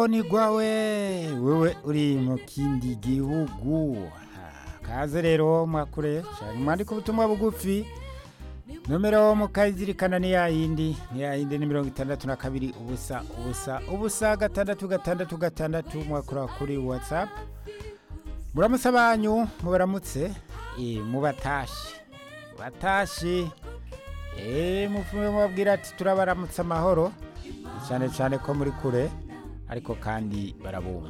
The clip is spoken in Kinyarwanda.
nigwa we wewe uri mu kindi gihugu Ah, kaze rero mwakure cyane mwandika ubutumwa bugufi nomero mukayizirikana ni ya yindi ni ya yindi ni mirongo itandatu na kabiri ubusa ubusa ubusa gatandatu gatandatu gatandatu mwakura kuri whatsapp muramutse abanyu mubaramutse eh, mubatashe batashe eee mufume mubabwira ati turabaramutse amahoro cyane cyane ko muri kure ariko kandi barabumva